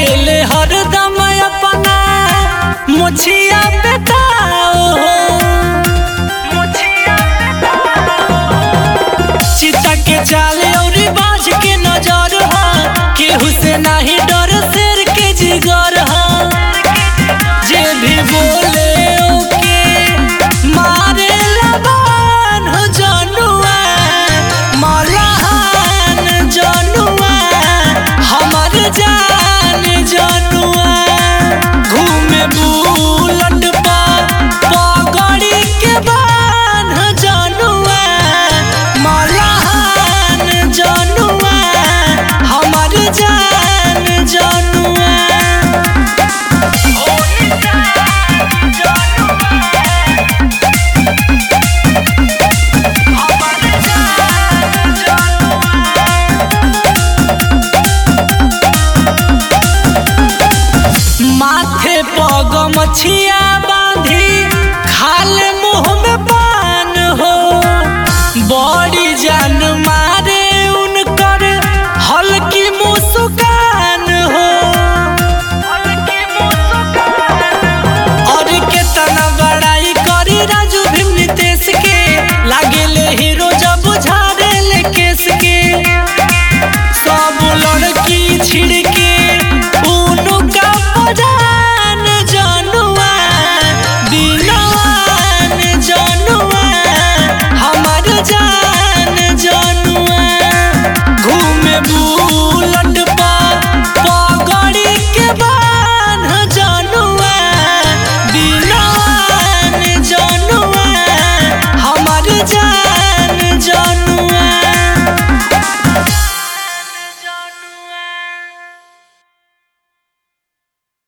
रहेले हरदम अपना मुछिया बेटाओ चिता के चाले और बाज के नजर हा केहू से नाही डर शेर के जिगर हा जे भी बोले ओके मारे लबान हो जनुआ मलाहान जनुआ हमर जान जनुआ घूमे बुलट पा पगड़ी के बान हो जनुआ मलाहान जनुआ हमर जान जनुआ माथे पग मछिया बांधी